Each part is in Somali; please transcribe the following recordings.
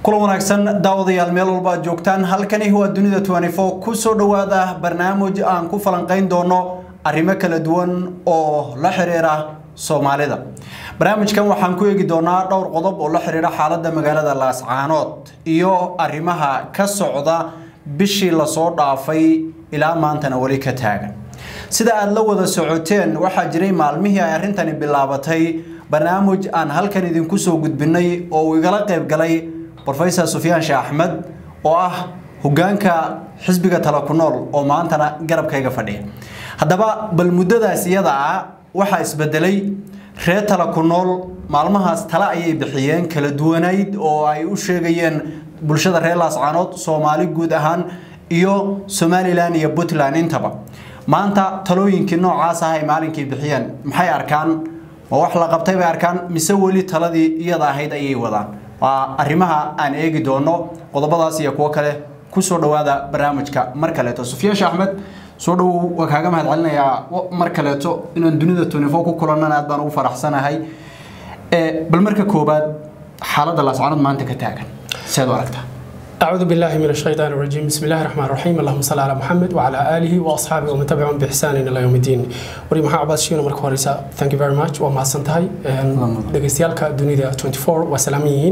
kulan wanaagsan daawadayaal meel walba aad joogtaan halkani waa dunida ku soo dhowaada barnaamij aan ku falanqayn doono arrimo kala duwan oo la xiriira soomaalida barnaamijkan waxaan ku eegi doonaa dhowr qodob oo la xiriira xaaladda magaalada laascaanood iyo arrimaha ka socda bishii lasoo dhaafay ilaa maantana weli ka taagan sida aad la wada socoteen waxaa jiray maalmihii ay arrintani bilaabatay barnaamij aan halkan idinku soo gudbinay oo uu igala qayb galay brofesor sufyaan sheekh axmed oo ah hogaanka xisbiga tala ku nool oo maantana garabkayga fadhiya haddaba bal muddadaas iyada ah waxaa isbedelay reer tala ku nool maalmahaas tale ayay bixiyeen kala duwanayd oo ay u sheegayeen bulshada reer laascaanood soomaali guud ahaan iyo somalilan iyo puntland intaba maanta talooyinkii noocaas ah ay maalinkii bixiyeen maxay arkaan ma wax la qabtay bay arkaan mise weli taladii iyada ahayd ayay wadaan waa arrimaha aan eegi doono qodobadaas iyo kuwo kale kusoo dhowaada barnaamijka mar kaleeto sufyaan sheekh axmed soo dhowow waa kaaga mahad celinayaa mar kaleeto inaan dunida tunifo ku kulanana aad baan ugu faraxsanahay bal marka koobaad xaaladda laascaanood maanta ka taagan seed u aragtaa أعوذ بالله من الشيطان الرجيم بسم الله الرحمن الرحيم اللهم صل على محمد وعلى آله وأصحابه ومن تبعهم بإحسان إلى يوم الدين وري محا عباس شينا مركو هريسا thank you very much وما سنتهي دقيستيالك دنيا 24 وسلاميين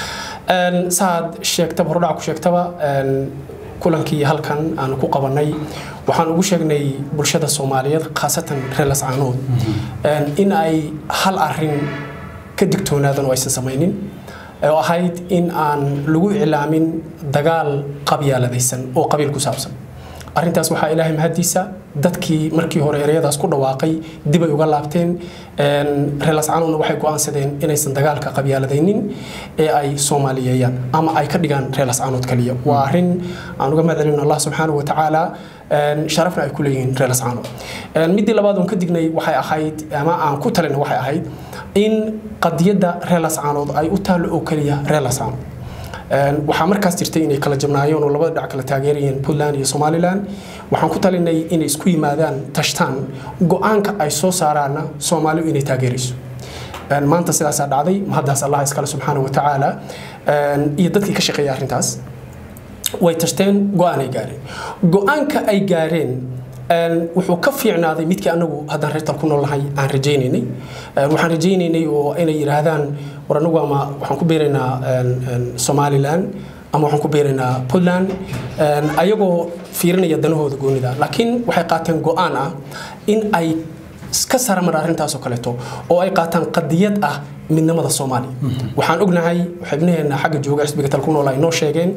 saad sheegtaba hordhac ku sheegtaba kulankii halkan aan ku qabanay waxaan ugu sheegnay bulshada soomaaliyeed khaasatan reer lascaanood in ay hal arin ka digtoonaadan oo aysan samaynin oo ahayd in aan lagu iclaamin dagaal qabyaaladaysan oo qabiil ku saabsan arrintaas waxaa ilaahay mahadiisa dadkii markii hore ereyadaas ku dhawaaqay dib ay uga laabteen reer lascaanoodna waxay go'aansadeen inaysan dagaalka qabyaaladaynin ee ay soomaaliyeeyaan ama ay ka dhigaan reer lascaanood kaliya waa arrin aan uga mahadcelino allah subxaanahu watacaala sharafna ay ku leeyihiin reer lascaanood midii labaad oon ka dignay waxay ahayd ama aan ku talina waxay ahayd in qadiyadda reer lascaanood ay u taallo oo keliya reer lascaanood waxaa markaas jirtay inay kala jabnaayeen oo labada dhinac kala taageerayeen puntland iyo somalilan waxaan ku talinay inay isku yimaadaan tashtaan go-aanka ay soo saaraanna soomaalidu inay taageerayso maanta sidaasaa dhacday mahaddaas allah iskale subxaana wa tacaala iyo dadkii ka shaqeeya arrintaas way tashteen go-aan ay gaareen go-aanka ay gaareen wuxuu ka fiicnaaday midkii anagu haddaan reertal ku noolnahay aan rajaynaynay waxaan rajaynaynay oo inay yidhaahdaan war anagu ama waxaan ku beeraynaa somalilan ama waxaan ku beeraynaa puntland ayagoo fiirinaya danahooda goonida laakiin waxay qaateen go-aan ah in ay ka saramar arrintaasoo kaleeto oo ay qaataan qadiyad ah midnimada soomaaliya waxaan ognahay xibnaheena xagga jooga xisbiga tal ku nool ay noo sheegeen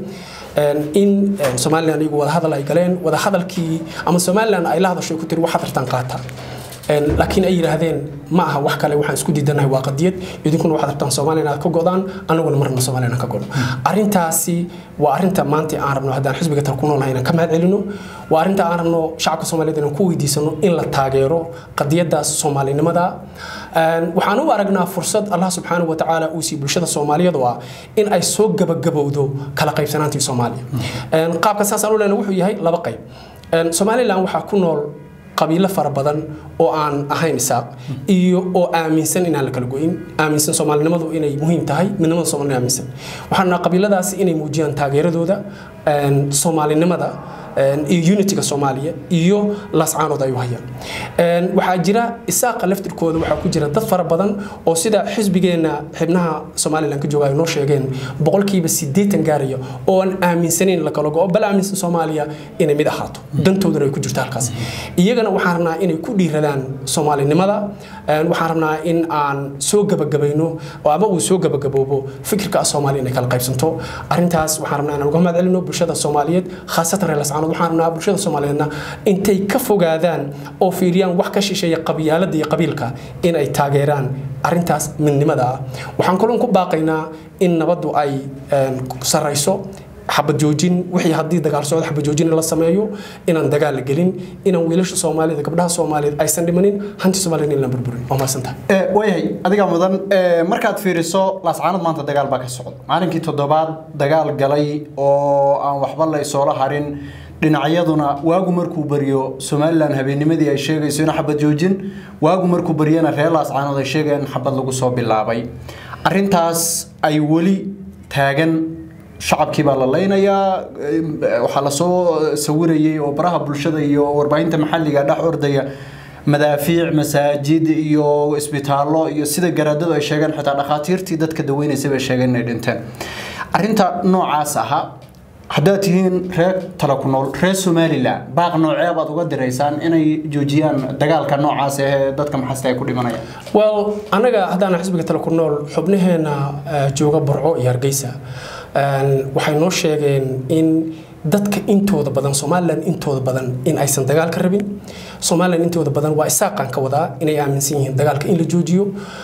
in somalilan iyagu wadahadal ay galeen wadahadalkii ama somalilan ay la hadasho ku tiri waxaad rabtaan qaata laakiin ay yidhaahdeen ma aha wax kale waxaan isku diidanahay waa qadiyad idinkuna waxaad rabtaan soomaaliya inaad ka godaan anaguna marna soomaaliya inaan ka godno arrintaasi waa arrinta maanta aan rabno haddaan xisbiga tal ku noolnahay inaan ka mahad celino waa arrinta aan rabno shacabka soomaaliyeed inaan ku weydiisano in la taageero qadiyaddaas soomaalinimada waxaan u aragnaa fursad allah subxaanahu watacaala uu siiy bulshada soomaaliyeed oo ah in ay soo gabagabowdo kala qaybsanaantii soomaaliya qaabka saasaan u lehna wuxuu yahay laba qayb somalilan waxaa ku nool qabiilo fara badan oo aan ahayn isaaq iyo oo aaminsan inaan la kala goyin aaminsan soomaalinimadu inay muhiim tahay midnimada soomaalina aaminsan waxaan nahaa qabiiladaasi inay muujiyaan taageeradooda soomaalinimada iyo unitiga soomaaliya iyo laascaanood ay u hayaan waxaa jira isaaqa laftirkooda waxaa ku jira dad fara badan oo sida xisbigeenna xibnaha somalilan ka jooga ay noo sheegeen boqolkiiba sideetan gaaraya oo aan aaminsanayn la kala go bal aaminsan soomaaliya inay mid ahaato dantoodana ay ku jirto halkaas iyagana waxaan rabnaa inay ku dhiiradaan soomaalinimada waxaan rabnaa in aan soo gabagabayno ama uu soo gabagaboobo fikirka ah soomaaliya inay kala qaybsanto arrintaas waxaan rabnaa inaan uga mahad celino bulshada soomaaliyeed khaasatan reer lascaanood waxaan rabnaa bulshada soomaaliyeedna intay ka fogaadaan oo fiiriyaan wax ka shisheeya qabyaalada iyo qabiilka in ay taageeraan arrintaas midnimada ah waxaan kaloon ku baaqaynaa in nabaddu ay sarayso xabad joojin wixii haddii dagaal socdo xabad joojin la sameeyo inaan dagaal la gelin inaan wiilasha soomaalida gabdhaha soomaaliyeed aysan dhimanin hanti soomaaliyed in la burburin waa mahadsantahay waayahay adiga mudan markaad fiiriso laascaanood maanta dagaal baa ka socda maalinkii toddobaad dagaal galay oo aan waxba la isoola harin dhinacyaduna waagu markuu baryo somalilan habeennimadii ay sheegayso in xabad joojin waagu markuu baryana reer laascaanood ay sheegayaan in xabad lagu soo bilaabay arintaas ay weli taagan shacabkii baa la leynayaa waxaa lasoo sawirayay oo baraha bulshada iyo warbaahinta maxalliga dhex ordaya madaafiic masaajid iyo isbitaallo iyo sida garaadadu ay sheegeen xitaa dhakhaatiirtii dadka daweynaysay bay sheegeen inay dhinteen arrinta noocaas ahaa haddaad tihiin reer tala ku nool reer somalilan baaq noocee baad uga diraysaan inay joojiyaan dagaalka noocaas ee dadka maxasta ay ku dhimanayaan well annaga haddaan xisbiga tala ku nool xubnaheena jooga burco iyo hargeysa waxay noo sheegeen in dadka intooda badan somalilan intooda badan in aysan dagaal ka rabin somalilan intooda badan waa isaaqaan ka wadaa inay aaminsan yihiin dagaalka in la joojiyo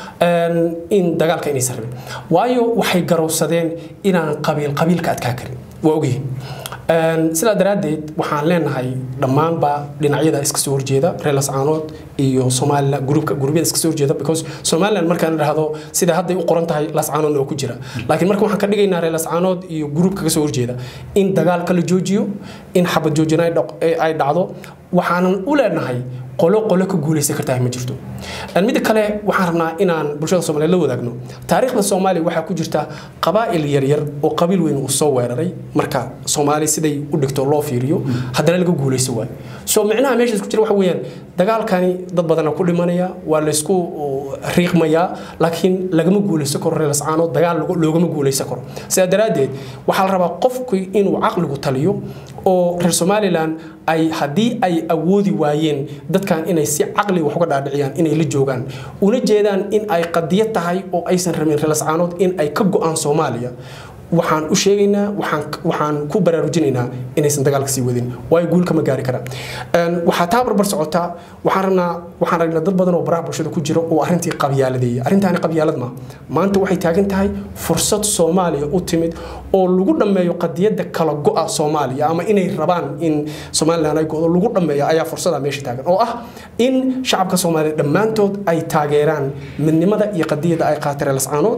in dagaalka inaysan rabin waayo waxay garowsadeen inaan qabiil qabiilka adkaa karin waa ogyihin sidaa daraaddeed waxaan leenahay dhammaanba dhinacyada iska soo horjeeda reer lascaanood iyo somalilan gruubka gruubyada iska soo horjeeda because somaliland markaan idhaahdo sida hadday u qoran tahay lascaanoodna oo ku jira laakiin marka waxaan ka dhigaynaa reer lascaanood iyo gruubka ka soo horjeeda in dagaalka la joojiyo in xabad joojina ay dhacdo waxaanan u leenahay qolo qolo ka guulaysan kartaa ma jirto midda kale waxaan rabnaa inaan bulshada soomaaliyeed la wadaagno taariikhda soomaaliya waxaa ku jirta qabaa'il yaryar oo qabiil weyn uu soo weeraray marka soomaali siday u dhigto loo fiiriyo haddana laga guulayso waay so micnaha meeshaas ku jira waxa weeyaan dagaalkani dad badana ku dhimanaya waa laysku riiqmayaa laakiin lagama guulaysan karo reer lascaanood dagaal loogama guulaysan karo sidaa daraaddeed waxaa la rabaa qofku inuu caqligu taliyo oo reer somalilan ay haddii ay awoodi waayeen dadkan inay si caqli wax uga dhaadhiciyaan inay la joogaan una jeedaan in ay qadiyad tahay oo aysan rabin reer lascaanood in ay ka go-aan soomaaliya waxaan u sheegaynaa waxaan ku baraarujinaynaa inaysan dagaalka sii wadin waayo guul kama gaari karaan waxaa taa barbar socotaa waxaan rabnaa waxaan ragnaa dad badan oo baraha bulshada ku jira oo arrintii qabyaaladeeya arrintaani qabyaalad ma maanta waxay taagan tahay fursad soomaaliya u timid oo lagu dhammeeyo qadiyadda kala go-a soomaaliya ama inay rabaan in somalilan ay go-do lagu dhammeeyo ayaa fursada meesha taagan oo ah in shacabka soomaaliya dhammaantood ay taageeraan midnimada iyo qadiyadda ay qaatay reer lascaanood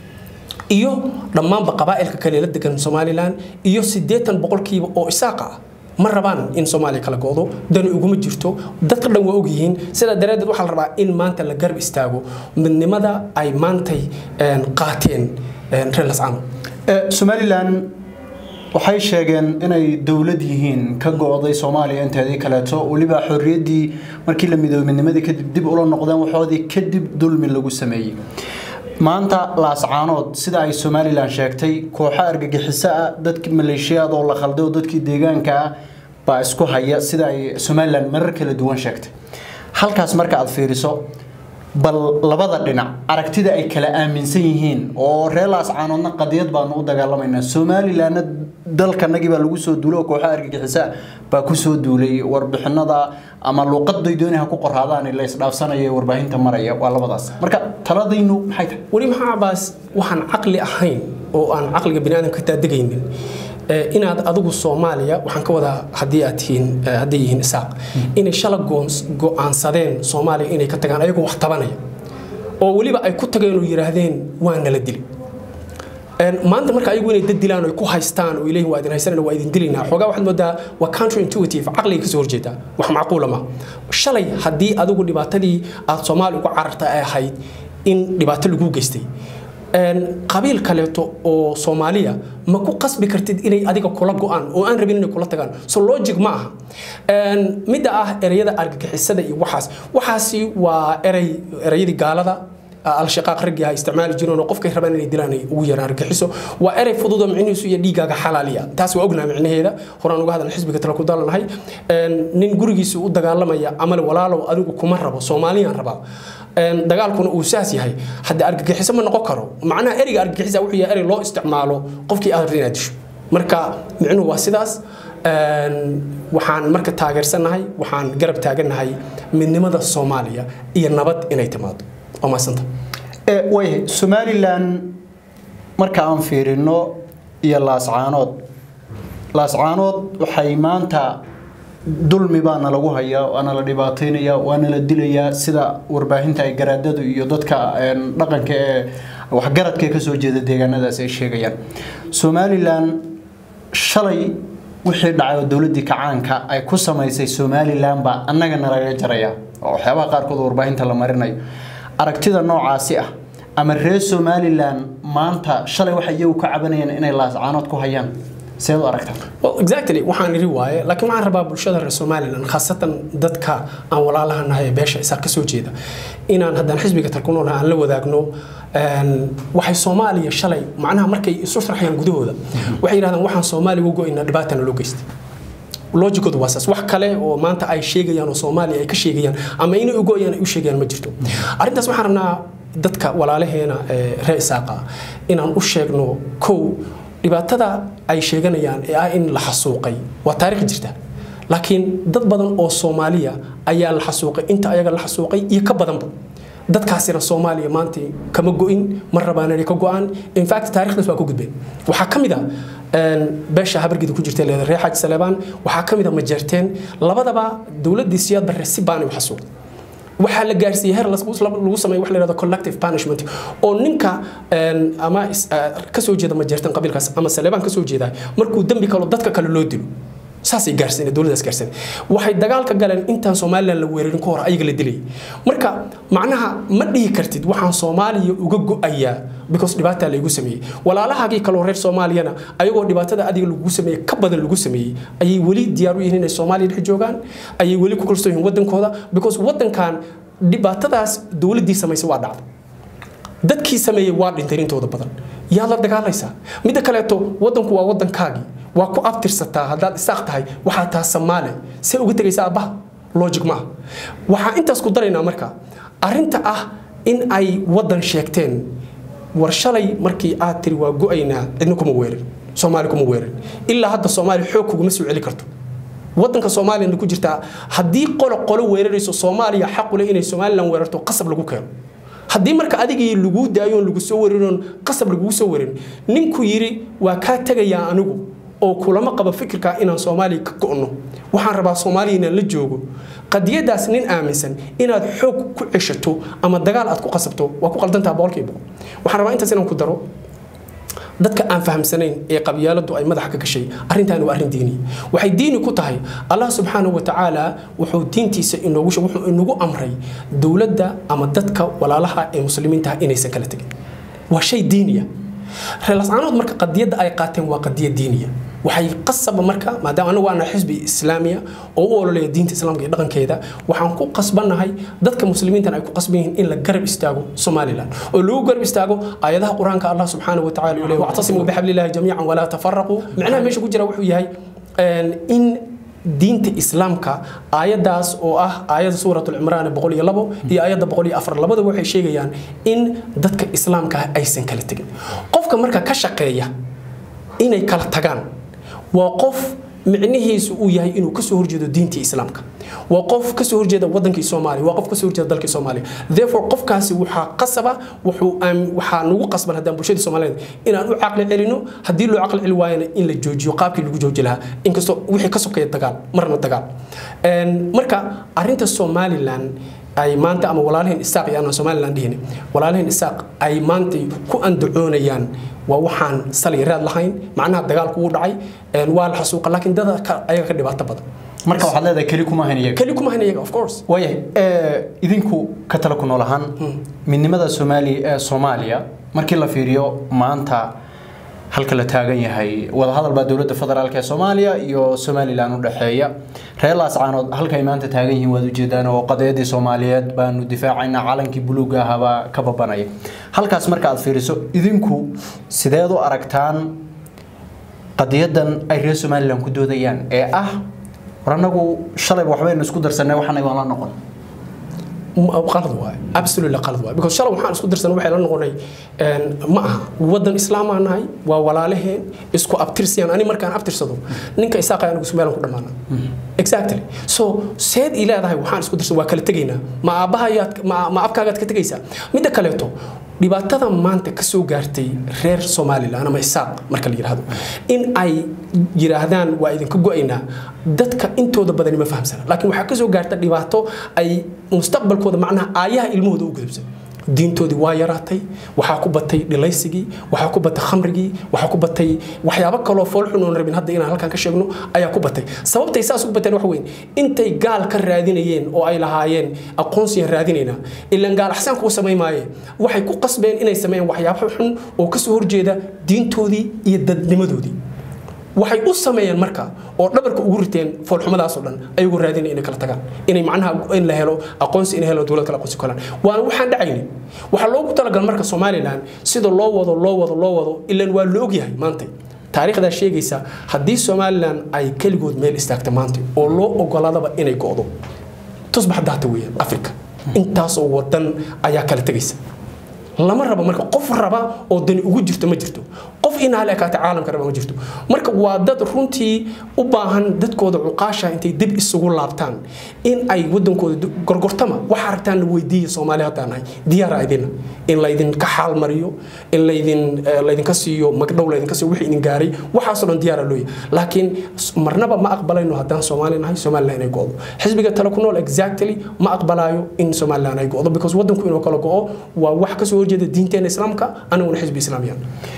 iyo dhammaanba qabaa'ilka kale la degan somalilan iyo siddeetan boqolkiiba oo isaaqa ah ma rabaan in soomaaliya kala go-do dani uguma jirto dadka dhan waa ogyihiin sidaa daraaddeed waxaa la rabaa in maanta la garab istaago midnimada ay maantay qaateen reer lascaano somalilan waxay sheegeen inay dowlad yihiin ka go-day soomaaliya inteedii kaleeto weliba xorriyaddii markii la midoobay midnimadii kadib dib ula noqdeen waxoodii kadib dulmi lagu sameeyey maanta laascaanood sida ay somalilan sheegtay kooxo argagixiso ah dadki maleeshiyaad oo la khalday oo dadkii deegaanka ah baa isku haya sida ay somalilan marar kala duwan sheegtay halkaas marka aad fiiriso bal labada dhinac aragtida ay kala aaminsan yihiin oo reer laascaanoodna qadiyad baanu u dagaalamaynaa somalilanna dalkanagii baa lagu soo duulay oo kooxo argagixiso baa kusoo duulay warbixinada ama luuqaday dooniha ku qoraadaan la isdhaafsanaya warbaahinta maraya waa labadaas marka taladaynu maxay tahay weli maxaa cabaas waxaan caqli ahayn oo aan caqliga biniaadamka ka taadegaynin inaad adigu soomaaliya waxaan ka wadaa haddii aad tihiin hadday yihiin isaaq inay shala go-aansadeen soomaaliya inay ka tagaan ayagoo wax tabanaya oo weliba ay ku tageen oo yidhaahdeen waa nala dili maanta marka ayagu inay dad dilaan oo ku haystaan oo ilayhi waa idin haysanayna waa idin dilaynaa xoogaa waxaad moodaa waa country intuitive caqliga kasoo horjeeda wax macquula ma shalay haddii adigu dhibaatadii aad soomaali uga cararta ay ahayd in dhibaato lagu geystay qabiil kaleeto oo soomaaliya ma ku qasbi kartid inay adiga kula go-aan oo aan rabin inay kula tagaan so logic ma aha midda ah ereyada argagixisada iyo waxaas waxaasi waa erey ereyadii gaalada al-shaqaaq raggii ha isticmaali jireen oo qofkay rabaan inay dilaan ay ugu yaraan argaxiso waa erey fudud oo micnihiisu iyo dhiigaaga xalaaliya taas waa ognaa micnaheeda horaan uga hadalna xisbiga tala ku dalanahay nin gurigiisa u dagaalamaya amale walaalow adigu kuma rabo soomaaliyaan rabaa dagaalkuna uu saas yahay hadda argagixiso ma noqon karo macnaha ereyga argagixisa wuxuu yahay erey loo isticmaalo qofkii aad rabta inaad disho marka micnuhu waa sidaas waxaan marka taageersannahay waxaan garab taagannahay midnimada soomaaliya iyo nabad inay timaado waa mahadsanta waayahay somalilan marka aan fiirino iyo laascaanood laascaanood waxay maanta dulmi baana lagu hayaa waana la dhibaataynaya waana la dilayaa sida warbaahinta ay garaadadu iyo dadka dhaqanka ee waxgaradka ee kasoo jeeda deegaanadaas ay sheegayaan somalilan shalay wixii dhacay oo dowladdii kacaanka ay ku samaysay somalilan baa annagana laga jaraya oo waxyaabaha qaarkood warbaahinta la marinayo aragtida noocaasi ah ama reer somalilan maanta shalay waxay iyagu ka cabanayaan inay laascaanood ku hayaan seed u aragtaa well exactly waxaan iri waaye laakiin waxaan rabaa bulshada reer somaliland khaasatan dadka aan walaalaha nahay ee beesha isaa kasoo jeeda inaan haddaan xisbiga talkunoolha aan la wadaagno waxay soomaaliya shalay macnaha markay isu sharxayaan gudahooda waxay yidhahdaan waxaan soomaaliya u go-aynaa dhibaatana loo geystay logicoodu waa saas wax kale oo maanta ay sheegayaan oo soomaaliya ay ka sheegayaan ama inay u go-ayaan ay u sheegayaan ma jirto arrintaas waxaan rabnaa dadka walaalaheena ee reer isaaqa inaan u sheegno kow dhibaatada ay sheeganayaan ee ah in la xasuuqay waa taarikh jirta laakiin dad badan oo soomaaliya ayaa la xasuuqay inta ayaga la xasuuqay iyo ka badanba dadkaasina soomaaliya maanta kama go-in ma rabaan inay ka go-aan infact taarikhdaas waa ka gudbeen waxaa ka mid a beesha habargida ku jirta leeda reer xaaji saleebaan waxaa ka mid a majeerteen labadaba dowladdii siyaad barre si baanay u xasuuqday waxaa la gaarsiiyey heer lagu sameeyo wax la yidhahdo collective punishment oo ninka ama kasoo jeeda majeertan qabiilkaas ama saleebaan kasoo jeeda markuu dembi kalo dadka kale loo dilo saasay gaarsiin dowladaas gaarsiin waxay dagaalka galeen intaan somaliland la weerarin ka hor ayaga la dilayay marka macnaha ma dhihi kartid waxaan soomaaliya uga go-ayaa because dhibaataa laygu sameeyey walaalahaagii kaloo reer soomaaliyana ayagoo dhibaatada adiga lagu sameeyey ka badan lagu sameeyey ayay weli diyaar u yihiin inay soomaaliya dhex joogaan ayay weli ku kalsoon yihiin wadankooda because wadankan dhibaatadaas dowladdii samaysay waa dhacday dadkii sameeyey waa dhintay intooda badan yaa la dagaalaysaa midda kaleeto wadanku waa wadankaagii waa ku abtirsataa haddaad isaaq tahay waxaa taha samaale see uga tegaysa aabbaha logic maaha waxaa intaas ku daraynaa marka arrinta ah in ay wadan sheegteen war shalay markii aad tiri waa go-aynaa cidna kuma weerin soomaali kuma weerin ilaa hadda soomaali xoog kuguma soo celi karto wadanka soomaaliyana ku jirtaa haddii qolo qolo weerarayso soomaaliya xaqule inay somalilan weerarto qasab lagu keeno haddii marka adigii laguu daayoon lagu soo warinon qasab lagugu soo warin ninku yidhi waa kaa tegayaa anigu oo kulama qaba fikirka inaan soomaaliya ka go'no waxaan rabaa soomaaliya inaan la joogo qadiyadaas nin aaminsan inaad xoog ku ceshato ama dagaal aad ku qasabto waa ku qaldantaha boqolkiiba boqol waxaan rabaa intaas inaan ku daro dadka aan fahamsanayn ee qabyaaladu ay madaxa ka gashay arrintan waa arrin diini waxay diini ku tahay allah subxaanahu wa tacaala wuxuu diintiisa inoogu wuxuu inagu amray dowladda ama dadka walaalaha ee muslimiinta inaysan kala tegin waa shay diiniya reelascaanood marka qadiyadda ay qaateen waa qadiyad diiniya waxay qasaba marka maadaama anagu waana xisbi islaamiya oo u ololeeya diinta islaamka iyo dhaqankeeda waxaan ku qasbannahay dadka muslimiintan ay ku qasban yihiin in la garab istaago somalilan oo lagu garab istaago aayadaha qur-aanka allah subxaanahu wa tacala uu leeyahy wactasimuu bixablillahi jamiican walaa tafaraquu macnaha meesha ku jira wuxuu yahay in diinta islaamka aayadaas oo ah aayada suurat cimraan boqol iyo labo iyo aayadda boqol iyo afar labadaba waxay sheegayaan in dadka islaamka aysan kala tegin qofka marka ka shaqeeya inay kala tagaan waa qof micnihiisu uu yahay inuu kasoo horjeedo diintii islaamka waa qof kasoo horjeeda wadankii soomaaliya waa qof kasoo horjeeda dalkii soomaaliya therefore qofkaasi waxaa qasaba wuxuu waxaa nagu qasban haddaan bulshadii soomaaliyeed inaan u caqli celino haddii loo caqli celi waayana in la joojiyo qaabkii lagu jooji lahaa inkastoo wixii ka sokeeya dagaal marna dagaal marka arrinta somalilan ay maanta ama walaalaheen isaaq iyo aanan somalilan dhihin walaalaheen isaaq ay maanta ku andacoonayaan waa waxaan sali raad lahayn macnaha dagaalku wuu dhacay waa la xasuuqa laakiin dada ayaga ka dhibaato badan marka waxaad leedahay keli kuma hayn iyaga keli kuma hayn iyaga of course waayahay idinku ka tala ku nool ahaan midnimada soomaali soomaaliya markii la fiiriyo maanta halka la taagan yahay wadahadal baa dowladda federaalk ee soomaaliya iyo somalilan u dhexeeya reer laascaanood halkay maanta taagan yihiin waad ujeedaan oo qadiyadii soomaaliyeed baanu difaacaynaa calankii buluuga ahaabaa ka babanaya halkaas marka aad fiiriso idinku sideed u aragtaan qadiyadan ay reer somalilan ku doodayaan ee ah war annagu shalayba waxbaynu isku darsanay waxaanay waan la noqon qalad waay absolutely qalad waay because shalay waxaan isku dirsan waxay la noqonay ma aha wadan islaam aan nahay waa walaalaheen isku abtirsiyaan ani markaan abtirsado ninka isaaqay anigu somaliland ku dhammaana exactly so seed ii leedahay waxaan isku dirsan waa kala tegaynaa ma aabbahayaad ma abkaagaad ka tegaysaa midda kaleeto dhibaatada maanta ka soo gaartay reer somalilan ama isaaq marka la yidhaahdo in ay yidhaahdaan waa idinka go-aynaa dadka intooda badani ma fahamsana laakiin waxaa ka soo gaarta dhibaato ay mustaqbalkooda macnaha aayaha ilmahooda u gudubsan diintoodii waa yaraatay waxaa ku batay dhilaysigii waxaa ku batay khamrigii waxaa ku batay waxyaabo kaloo foolxun oon rabin hadda inaan halkan ka sheegno ayaa ku batay sababtay saas u bateen wax weyn intay gaal ka raadinayeen oo ay lahaayeen aqoonsiyan raadinaynaa ilaan gaal axsaan kuu samayn maaye waxay ku qasbeen inay sameeyeen waxyaabo xun oo kasoo horjeeda diintoodii iyo dadnimadoodii waxay u sameeyeen marka oo dhabarka ugu riteen foolxumadaasoo dhan ayagoo raadinaya inay kala tagaan inay macnaha in la helo aqoonsi in helo dowlad kale aqoonsi kolaan waana waxaan dhacayni waxaa loogu talagal marka somalilan sida loo wado loo wado loo wado ilaan waa la ogyahay maanta taariikhdaa sheegaysa haddii somalilan ay keligood meel istaagta maanta oo loo ogolaadaba inay go'do tusbax daata weeyaan africa intaasoo wadan ayaa kala tegaysa lama rabo marka qof raba oo dani ugu jirto ma jirto qof inaa la ekaata caalamka raba ma jirto marka waa dad runtii u baahan dadkooda cuqaasha intay dib isugu laabtaan in ay wadankooda gorgortama waxa aragtaan la weydiiya soomaali haddaan nahay diyaara idina in laydinka xaal mariyo in laydin laydinka siiyo magdhow laydinka siiyo wixii idin gaaray waxaasoo dhan diyaara looya laakiin marnaba ma aqbalayno haddaan soomaali nahay somaliland inay go'do xisbiga tale ku nool exactly ma aqbalaayo in somaliland ay go'do because wadanku inuu kala go'o waa wax kasoo horjeeda diinteena islaamka aniguna xisbi islaamiyan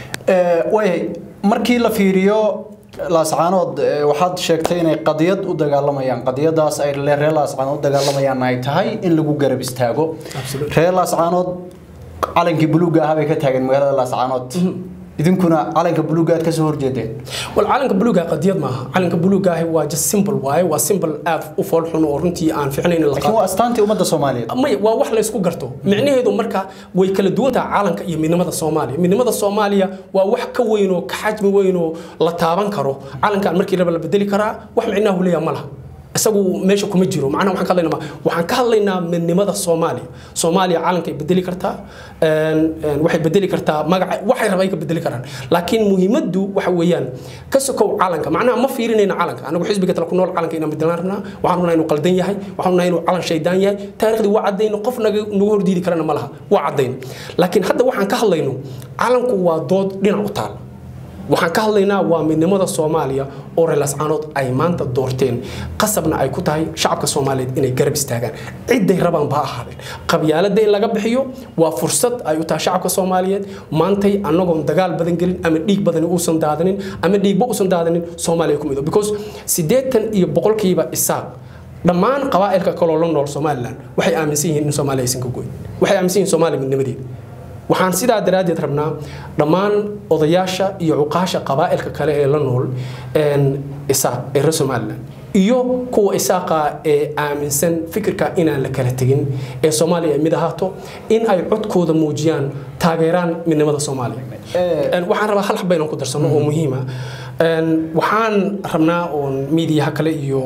way markii la fiiriyo laascaanood waxaad sheegtay inay qadiyad u dagaalamayaan qadiyadaas ay reer laascaanood u dagaalamayaan ay tahay in lagu garab istaago reer laascaanood calankii buluuga ahaa bay ka taageen magaalada laascaanood idinkuna calanka buluuga aad kasoo horjeedeen wal calanka buluuga qadiyad maaha calanka buluuga ahi waa just simple waaye waa simple aad u fool xun oo runtii aan ficnayn la laakiin waa astaantii ummadda soomaaliyeed may waa wax la isku garto micnaheedu marka way kala duwan tahay calanka iyo midnimada soomaaliya midnimada soomaaliya waa wax ka weyn oo ka xajmi weyn oo la taaban karo calankan markii raba la bedeli karaa wax micnaha uu leeyahay ma laha isagu meesha kuma jiro macnaha waxaan ka hadlaynaa waxaan ka hadlaynaa midnimada soomaaliya soomaaliya calankay bedeli kartaa waxay bedeli kartaa magaca waxay rabay ka bedeli karaan laakiin muhiimaddu waxa weeyaan ka sokow calanka macnaha ma fiirinayna calanka anagu xisbiga tala ku nool calanka inaan bedelaan rabnaa waxaan rabnaa inuu qaldan yahay waxaan rabnaa inuu calan shaydaan yahay taariikhdii waa caddayno qof naga nagu hordiidi karana ma laha waa caddayno laakiin hadda waxaan ka hadlayno calanku waa dood dhinac u taal waxaan ka hadlaynaa waa midnimada soomaaliya oo reelascaanood ay maanta doorteen qasabna ay ku tahay shacabka soomaaliyeed inay garab istaagaan ciday rabaan ba ahaadeen qabyaalada in laga bixiyo waa fursad ay u tahay shacabka soomaaliyeed maantay annagoon dagaal badan gelin ama dhiig badani uusan daadanin ama dhiigba uusan daadanin soomaaliya ku mido because siddeetan iyo boqolkiiba isaaq dhammaan qabaa'ilka kaloo la nool somalilan waxay aaminsan yihiin in soomaaliya aysan ka goyn waxay aaminsan yihiin soomaaliya midnimadeeda waxaan sidaa daraaddeed rabnaa dhammaan odayaasha iyo cuqaasha qabaa'ilka kale ee la nool isaaq ee reer somalilan iyo kuwa isaaqa ee aaminsan fikirka inaan la kala tegin ee soomaaliya ay mid ahaato in ay codkooda muujiyaan taageeraan midnimada soomaaliya waxaan rabaa hal xaba inaan ku darsano oo muhiima waxaan rabnaa oon miidiyaha kale iyo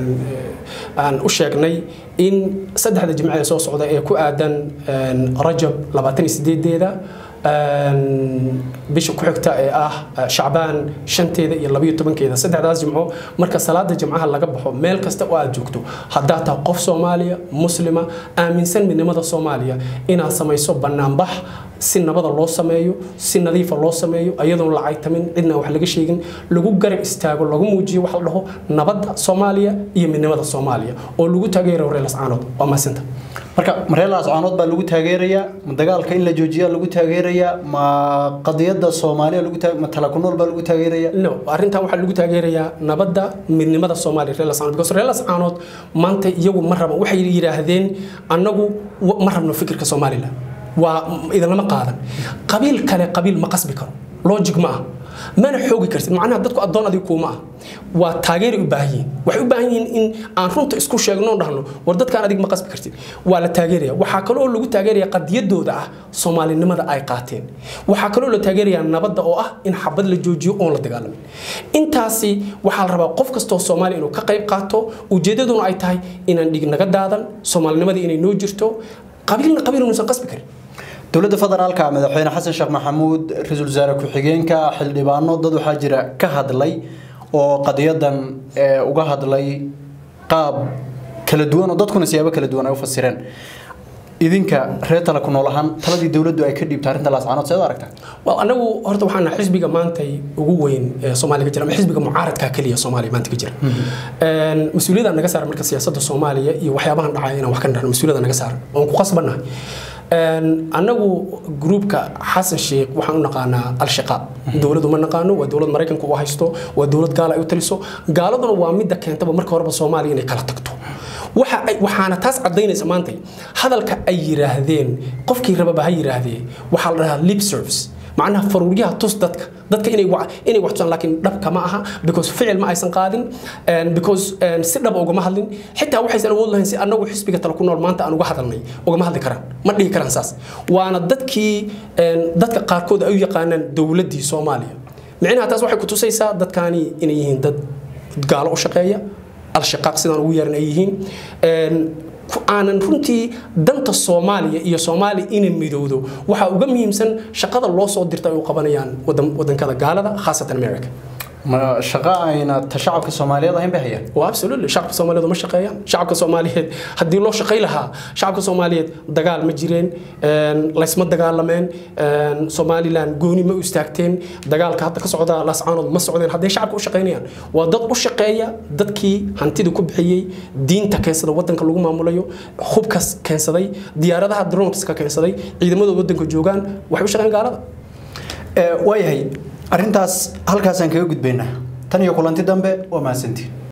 aan u sheegnay in saddexda jimce ee soo socda ee ku aadan rajab labaatan iyo sideedeeda bisha ku xigta ee ah shacbaan shanteeda iyo labayo tobankeeda saddexdaas jimco marka salaada jimcaha laga baxo meel kasta oo aad joogto haddaad tahay qof soomaaliya muslima aaminsan midnimada soomaaliya inaad samayso banaanbax si nabada loo sameeyo si nadiifa loo sameeyo ayadoon la caytamin cidna wax laga sheegin lagu garab istaago lagu muujiyo wax la dhaho nabadda soomaaliya iyo midnimada soomaaliya oo lagu taageerayo reer lascaanood waa mahadsinta marka reer laascaanood baa lagu taageerayaa ma dagaalka in la joojiyaa lagu taageerayaa ma qadiyadda soomaaliya lagu ma tala ku nool baa lagu taageerayaa no arrintan waxaa lagu taageerayaa nabadda midnimada soomaaliya reer lascaanood because reer lascaanood maanta iyagu ma raban waxay yidhaahdeen annagu ma rabno fikirka somalilan waa idinlama qaadan qabiil kale qabiil ma qasbi karo logic ma ah mana xoogi kartid macnaha dadku addoon adiga kuuma ah waa taageeray u baahan yihiin waxay u baahan yihiin in aan runta isku sheegno o dhahno war dadkaan adig ma qasbi kartid waa la taageeraya waxaa kaloo lagu taageeraya qadiyadooda ah soomaalinimada ay qaateen waxaa kaloo la taageeraya nabadda oo ah in xabad la joojiyo oon la dagaalamin intaasi waxaa la rabaa qof kastoo soomaaliya inuu ka qayb qaato ujeedaduna ay tahay inaan dhig naga daadan soomaalinimada inay noo jirto qabiilna qabiil unuusan qasbi karin dowladda federaalka madaxweyne xasan sheekh maxamuud ra-iisul wasaare ku-xigeenka xildhibaano dad waxaa jira ka hadlay oo qadiyadan uga hadlay qaab kala duwan oo dadkuna siyaabo kala duwan ay u fasireen idinka reer tala ku nool ahaan taladii dowladdu ay ka dhiibta arrinta laascaanood seed aragtaa well anagu horta waxaan nahay xisbiga maantay ugu weyn ee soomaaliya ka jira ama xisbiga mucaaradka keliya soomaaliya maanta ka jira mas-uuliyadda naga saaran marka siyaasadda soomaaliya iyo waxyaabahan dhacaya inaan wax ka nirahno mas-uuliyadda naga saaran oon ku qasbannahay annagu gruupka xasan sheekh waxaan u naqaanaa al-shaqaab dowladu ma naqaano waa dowlad maraykanku u haysto waa dowlad gaala ay u taliso gaaladuna waa midda keentaba marka horeba soomaaliya inay kala tagto waxaana taas cadaynaysa maanta hadalka ay yiraahdeen qofkii rababa ha yiraahdee waxaa la dhahaa lip service macnaha faruuryaha tus dadka dadka inay inay wax tusaan laakiin dhabka ma aha because ficil ma aysan qaadin because si dhab ugama hadlin xitaa waxaysan awood lahayn si annagu xisbiga tala ku nool maanta aan uga hadalnay ugama hadli karaan ma dhihi karaan saas waana dadkii dadka qaarkood ay u yaqaanaan dowladdii soomaaliya micnaha taas waxay ku tusaysaa dadkaani inay yihiin dad gaalo u shaqeeya al-shaqaaq sidaan ugu yeeran ay yihiin aanan runtii danta soomaaliya iyo soomaaliya inay midowdo waxaa uga muhiimsan shaqada loo soo dirta ay u qabanayaan wadankada gaalada khaasatan america shaqo ayna ta shacabka soomaaliyeed ahayn bay hayaan waa absolutely shacabka soomaaliyeed uma shaqeeyaan shacabka soomaaliyeed haddii loo shaqay lahaa shacabka soomaaliyeed dagaal ma jireen laysma dagaalameen somalilan gooni ma u istaagteen dagaalka hadda ka socda laascaanood ma socdeen hadday shacabka u shaqaynayaan waa dad u shaqeeya dadkii hantida ku bixiyey diinta keensada wadanka lagu maamulayo hubkas keensaday diyaaradaha droneska keensaday ciidamadooda wadanka joogaan waxay u shaqeyn gaalada waayahay arrintaas halkaasaan kaga gudbaynaa tan iyo kulanti dambe waa mahadsantiin